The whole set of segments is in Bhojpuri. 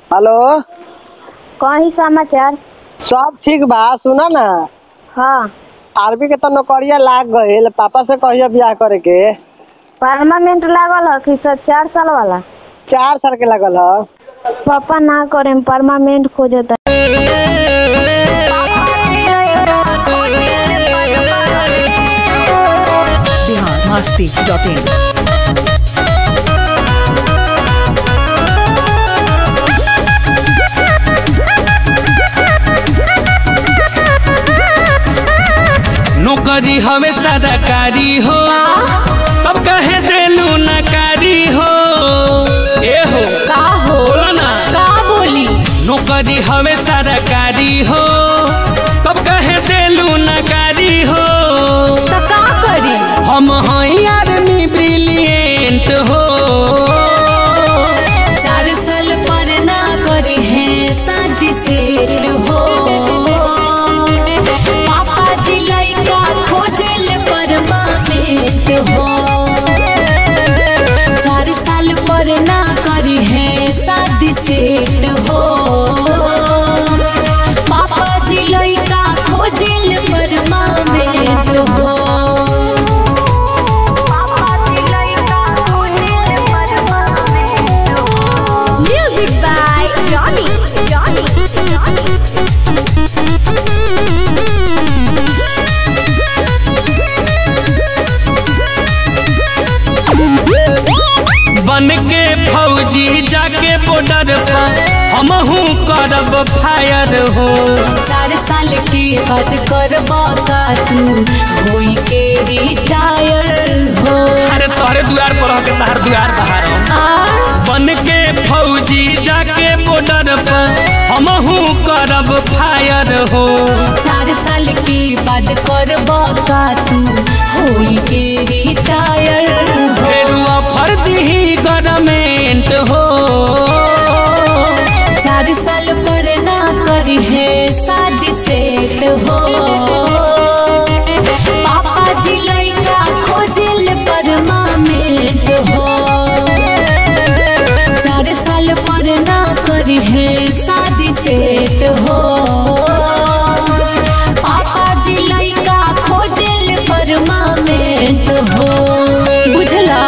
हेलो कहीं समाचार सब ठीक बा सुना ना हाँ आर्मी के तो नौकरिया लाग गईल पापा से कहियो बियाह करे के परमानेंट लागल है कि सर चार साल वाला चार साल के लागल ह पापा ना करे परमानेंट खोजता बिहार मस्ती डॉट इन नौकरी हवे सरकारी हो तब कहे देलू नकारी हो ए हो का हो बोलो ना का बोली नौकरी हवे सरकारी हो तब कहे देलू नकारी हो तो का करी हम हई आर्मी ब्रिलियंट हो चार साल पर ना करी है शादी सेट हो पापा जी लइका खोजल परमानेंट हो चार साल पर ना करी है शादी सेट हो पापा जी लइका खोजल परमानेंट हो music by Johnny Johnny Johnny बन के फौजी जाके बॉर्डर पर हमहू करब फायर हो चार साल के बाद करबा का तू होई के रिटायर हो अरे तोहरे दुआर पर रह के तहर दुआर बाहर हो आ बन के फौजी जाके बॉर्डर पर हमहू करब फायर हो चार साल के बाद करबा का तू होई के रिटायर हो फिर ऑफर दी गवर्नमेंट हो चार साल पर ना करी है शादी सेट हो पापा जी लइका खोजिल परमानेंट हो चार साल पर ना करी है शादी सेट हो पापा जी लइका खोजिल परमानेंट हो बुझला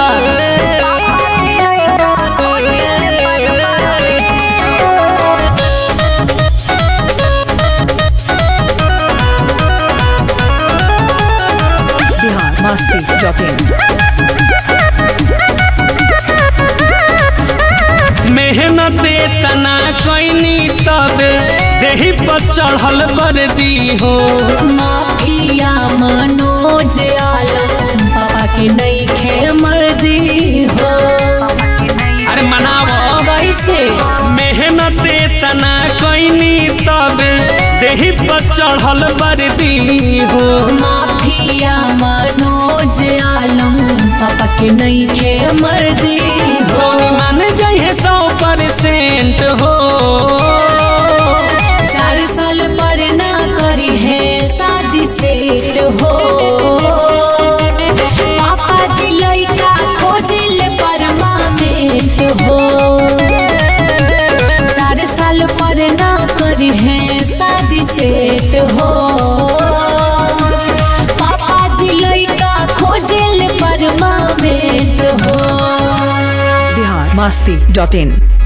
बिहार मस्ती डॉट इन मेहनत तना कैनी तबे जही पर चढ़ल बरदी हो माफिया मनोज आलम पापा के नहीं खे मर्जी हो अरे मनाव कैसे मेहनत तना कैनी तबे जही पर चढ़ल बरदी हो माफिया मनोज आलम पापा के नहीं खे मर्जी हो जोनी मान जाइए सौ परसेंट हो चार साल पर ना करी है शादी सेट हो पापा जी लइका खोजिल परमानेंट हो चार साल पर ना करी है शादी सेट हो पापा जी लइका खोजिल परमानेंट हो बिहार मस्ती डॉट इन